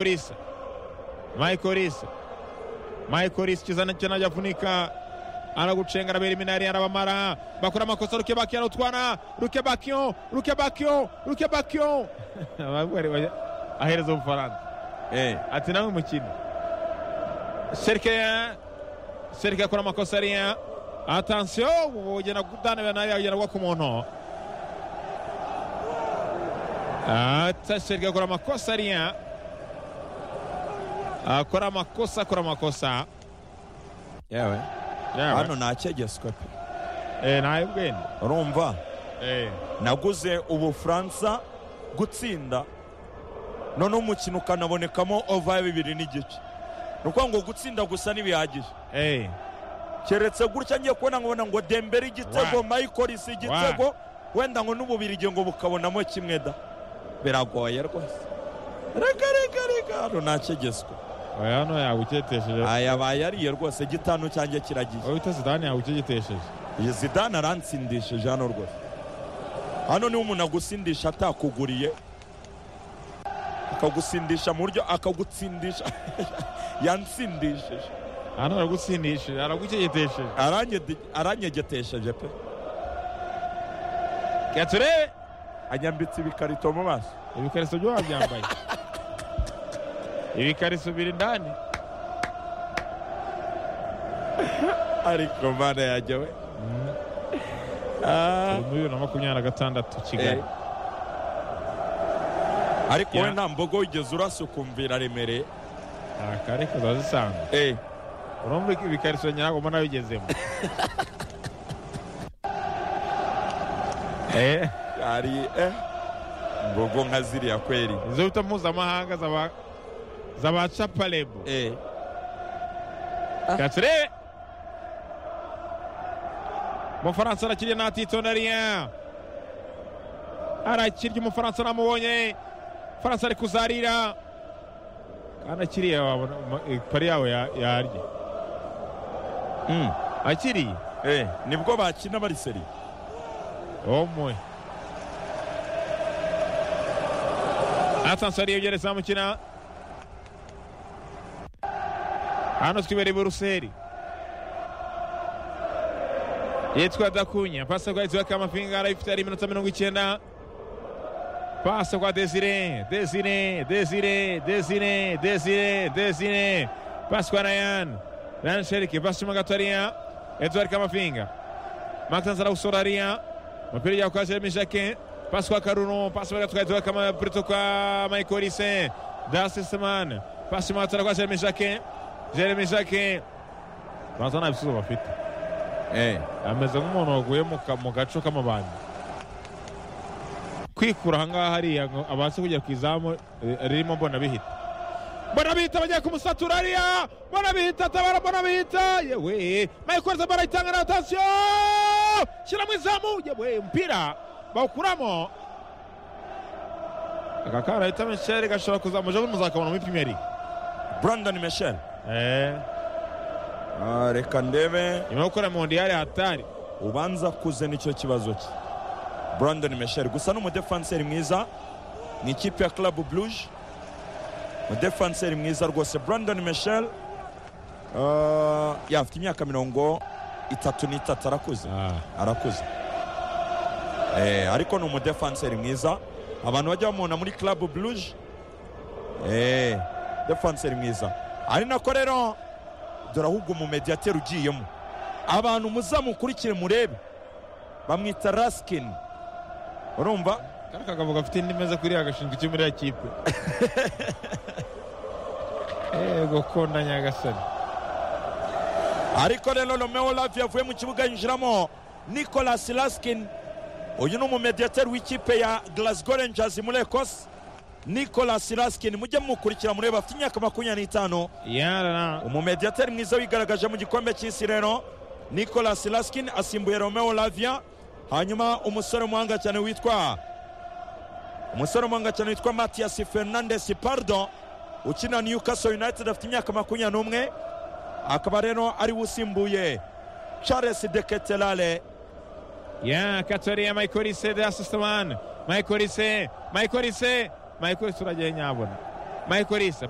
Corisa. Mike Corisa. Mike Corisa ikizana cyanajyavunika aragucenga arabera iminari arabamara bakora amakosa Luke Bakion utwara Luke Bakion Luke Bakion Luke Bakion ahereza ubufaransa Eh, ati nawe mukino serike serike akora amakosa ariya atansiyo ugenda kudanira nayo agenda agwa ku muntu ata serike akora amakosa ariya akora amakosa akora amakosa yewe Yewe. hano nta cyegeswe pe Eh, nawe bwenda urumva Eh, naguze ubufaransa gutsinda none umukino ukanabonekamo ova ya bibiri n'igice ni ukuvuga ngo gutsinda gusa ntibihagije eh, keretse gutya ngiye kubona nkabona ngo dembere igitego Wa. mayikorisi igitego wenda ngo n'ububirigi ngo bukabonamo kimwe da biragoye rwose reka reka reka hano nta cyegeswe oya hano yawuketesheje aya bayariye rwose gitanu cyanjye kiragiye wita zidane yawuketesheje iyi zidane aransindishije hano rwose hano niba umuntu agusindisha atakuguriye akagusindisha mu buryo akagutsindisha yansindishije hano aragutsindishije araguketesheje Aranyedi- aranyegetesheje pe reka turebe anyambitse ibikarito mu maso ibikariso byo wabyambaye ibikariso biri ndani ariko mana yanjye we Turi Ah, muri bibiri na makumyabiri na gatandatu eh. kigali ariko we Ya. nta mbogo wigeze urasa ukumvira remereye nta kare kazaba zisanzwe Eh, urumva iki ibikariso nyago mbona bigezemo Eh, hari eh, mbogo nka ziriya kweri izo bita mpuzamahanga zaba zaba caparebo Eh, reka turebe umufaransa arakiriye natitondariya arakirya umufaransa namubonye faransa ari kuzarira kandi akiriye wabona ma- eh, pari yawe ya- yarya mm, akiriye eh, nibwo bakina bari seri omuwe atansiyo ariyo byeretse mukina hano twibere i buruseli yitwa dakunya pasi kwa yitwa kamafinga arayifite ari iminota mirongo icyenda pasi kwa desire desire desire desire desire desire pasi kwa rayan rayan sherike pasi mo gato ariya edward kamafinga Maxence arawusora ariya umupira ujya kwa Jeremy Jacquin pasi kwa Karuno pasi bari gatwaye tuwa kama Prito kwa Michael Olise Darcy Seman pasi mu gatara kwa Jeremy Jacquin Jeremy Jacquin baza nta bisubizo bafite Eh. ameze nk'umuntu waguye mu ka- mu gaco k'amabandi kwikura ahangaha hariya ngo abashe kugera ku izamu eh, ririmo mbonabihita mbonabihita bagiye kumusatura hariya mbonabihita tabara mbonabihita yewe michael zamba arayitanga na atansiyo shyira mu izamu yewe umupira bawukuramo aka kana ahita misheri gashobora kuzamuja buri muzakabona muri pimeri brandon michel eh Ah, reka ndebe nyuma yo gukora mondiyari hatari ubanza kuze nicyo kibazo cye brandon michel gusa ni umudefanseri mwiza mu ikipe ya club bluge umudefanseri mwiza rwose brandon michel ah, ya afite imyaka mirongo itatu n'itatu arakuze ah arakuze eh, ariko ni umudefanseri mwiza abantu bajya bamubona muri club bluge eh, defanseri mwiza ari nako rero dore ahubwo umumediyateri ugiyemo abantu muzamukurikire murebe bamwita rasikini urumva kari kagabo gafite indi meza kuriya gashinzwe iki muri ya kipe yego konda nyagasani ariko rero romeo lavi yavuye mu kibuga yinjiramo nicolas raskin uyu ni umumediyateri w'ikipe ya glasgow rangers muri ecosse nicolas raskin mujye mumukurikira murebe afite imyaka makumyabiri n'itanu yarara umumediyateri mwiza wigaragaje mu gikombe cy'isi rero nicolas raskin asimbuye romeo lavia hanyuma umusore umuhanga cyane witwa umusore umuhanga cyane witwa matias fernandes pardo ukina newcastle united afite imyaka makumyabiri n'umwe akaba rero ariwe usimbuye charles de ketelale ya katoriya mayikolise de asisitemani mayikolise mayikolise mayikolise uragiye nyabona michael risa